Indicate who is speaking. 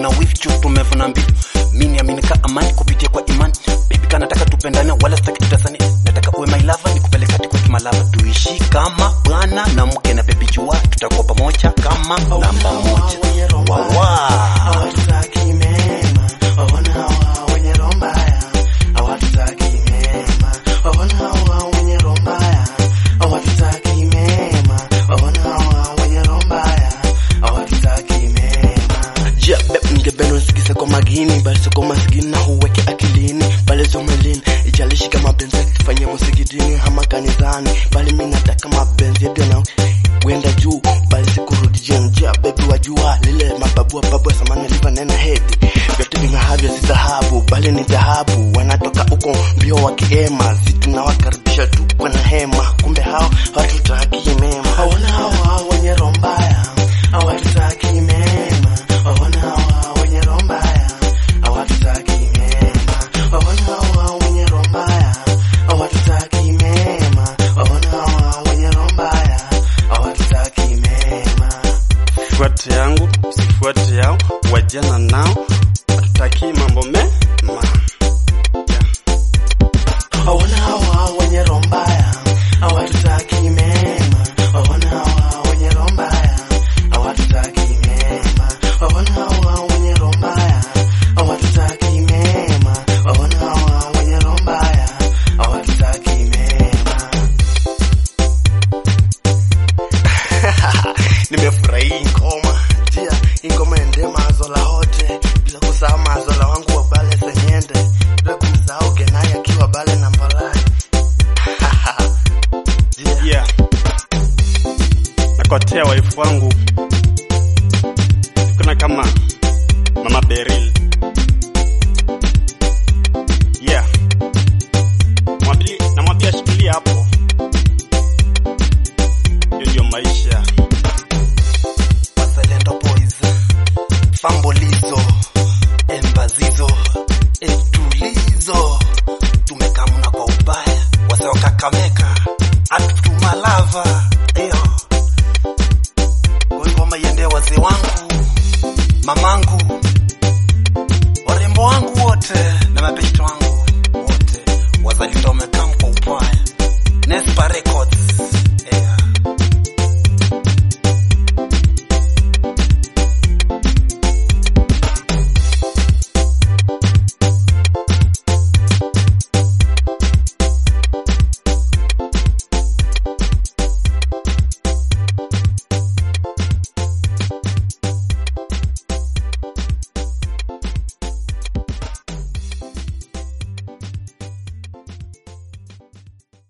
Speaker 1: wana wifu tumevuna mbivu mimi aminika amani kupitia kwa imani baby kana nataka tupendane wala sitaki tutasani nataka uwe my lover nikupeleka hadi kwa kimalava tuishi kama bwana na mke na baby jua tutakuwa pamoja kama namba moja wawa
Speaker 2: hawatutaki mema, waona hawa wenye roho mbaya, hawatutaki mema, waona hawa wenye roho mbaya, hawatutaki mema, waona hawa wenye roho mbaya, hawatutaki mema. Ja, beb, ningependa usikize kwa magini, bali sio kwa maskini na uweke akilini, bali sio mwilini, ijalishi kama benzi tufanye msikitini ama kanisani, bali mimi nataka mapenzi yetu na kwenda juu, bali sikurudi chini. Ja, baby wajua lile mababu babu ya samani liva nena hedi vyote ving'ahavyo si dhahabu, bali ni dhahabu. Wanatoka huko mbio wakiema, si tunawakaribisha tu kwa na hema, kumbe hao hawatutaki mema. Hawana hawa wenye roho mbaya, hawatutaki mema. Hawana hawa wenye roho mbaya, hawatutaki mema. Hawana hawa wenye roho mbaya, hawatutaki mema. Hawana hawa wenye roho mbaya, hawatutaki mema.
Speaker 3: fuate yangu usifuate yao wajana nao hatutaki mambo mema
Speaker 2: Hawana hawa wenye roho mbaya, hawatutaki mema. Hawana hawa wenye roho mbaya, hawatutaki mema. Hawana hawa wenye roho mbaya, hawatutaki mema. Hawana hawa wenye roho mbaya, hawatutaki mema. Nimefurahi hii ngoma jia hii ngoma ende mazola hote bila kusahau mazola wangu wa bale senyende bila kumsahau genai akiwa bale na mbalai jia
Speaker 3: yeah. nakotea waifu wangu kuna kama mama beril yeah. Mwambili- namwambia shikilia hapo hiyo ndio maisha
Speaker 1: Wazalendo boys Fambolizo Embazizo Etulizo Tumekamuna kwa ubaya Waseo kakameka Atutumalava Eyo Kwa hivyo mayende wazee wangu Mamangu Warembo wangu wote Na mabeshte wangu wote Wazalendo wameka